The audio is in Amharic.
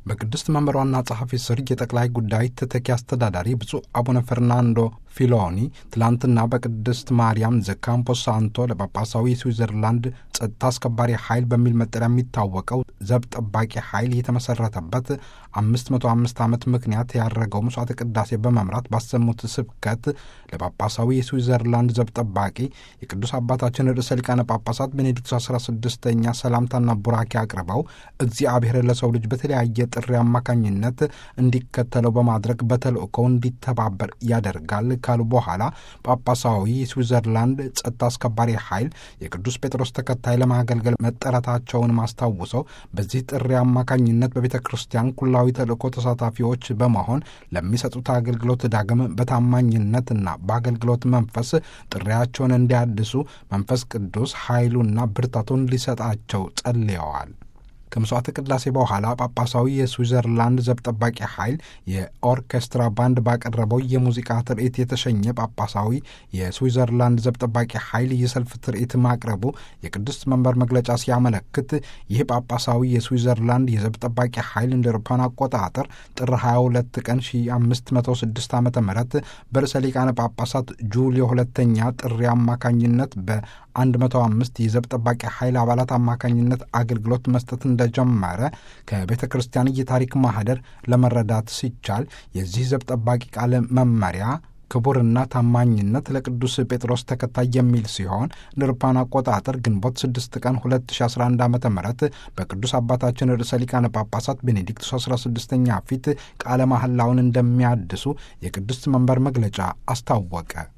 በቅድስት መንበሯና ጸሐፊ ስር የጠቅላይ ጉዳይ ተተኪ አስተዳዳሪ ብፁዕ አቡነ ፈርናንዶ ፊሎኒ ትላንትና በቅድስት ማርያም ዘካምፖ ሳንቶ ለጳጳሳዊ ስዊዘርላንድ ጸጥታ አስከባሪ ኃይል በሚል መጠሪያ የሚታወቀው ዘብ ጠባቂ ኃይል የተመሰረተበት አምስት መቶ አምስት ዓመት ምክንያት ያደረገው መስዋዕተ ቅዳሴ በመምራት ባሰሙት ስብከት ለጳጳሳዊ የስዊዘርላንድ ዘብ ጠባቂ የቅዱስ አባታችን ርዕሰ ሊቃነ ጳጳሳት ቤኔዲክቱ አስራ ስድስተኛ ሰላምታና ቡራኬ አቅርበው እግዚአብሔር ለሰው ልጅ በተለያየ ጥሪ አማካኝነት እንዲከተለው በማድረግ በተልእኮው እንዲተባበር ያደርጋል ካሉ በኋላ ጳጳሳዊ የስዊዘርላንድ ጸጥታ አስከባሪ ኃይል የቅዱስ ጴጥሮስ ተከታይ ለማገልገል መጠረታቸውን ማስታውሰው በዚህ ጥሪ አማካኝነት በቤተ ክርስቲያን ኩላዊ ተልእኮ ተሳታፊዎች በመሆን ለሚሰጡት አገልግሎት ዳግም በታማኝነትና በአገልግሎት መንፈስ ጥሪያቸውን እንዲያድሱ መንፈስ ቅዱስ ኃይሉና ብርታቱን ሊሰጣቸው ጸልየዋል። ከምስዋዕተ ቅዳሴ በኋላ ጳጳሳዊ የስዊዘርላንድ ዘብ ጠባቂ ኃይል የኦርኬስትራ ባንድ ባቀረበው የሙዚቃ ትርኢት የተሸኘ ጳጳሳዊ የስዊዘርላንድ ዘብ ጠባቂ ኃይል የሰልፍ ትርኢት ማቅረቡ የቅድስት መንበር መግለጫ ሲያመለክት ይህ ጳጳሳዊ የስዊዘርላንድ የዘብ ጠባቂ ኃይል እንደ አውሮፓውያን አቆጣጠር ጥር 22 ቀን 1506 ዓ ም በርዕሰ ሊቃነ ጳጳሳት ጁልዮ ሁለተኛ ጥሪ አማካኝነት በ105 የዘብ ጠባቂ ኃይል አባላት አማካኝነት አገልግሎት መስጠት እንደጀመረ ከቤተ ክርስቲያን የታሪክ ማህደር ለመረዳት ሲቻል የዚህ ዘብ ጠባቂ ቃለ መመሪያ ክቡርና ታማኝነት ለቅዱስ ጴጥሮስ ተከታይ የሚል ሲሆን እንደ አውሮፓውያን አቆጣጠር ግንቦት 6 ቀን 2011 ዓ ም በቅዱስ አባታችን ርዕሰ ሊቃነ ጳጳሳት ቤኔዲክቱስ 16ኛ ፊት ቃለ መሐላውን እንደሚያድሱ የቅድስት መንበር መግለጫ አስታወቀ።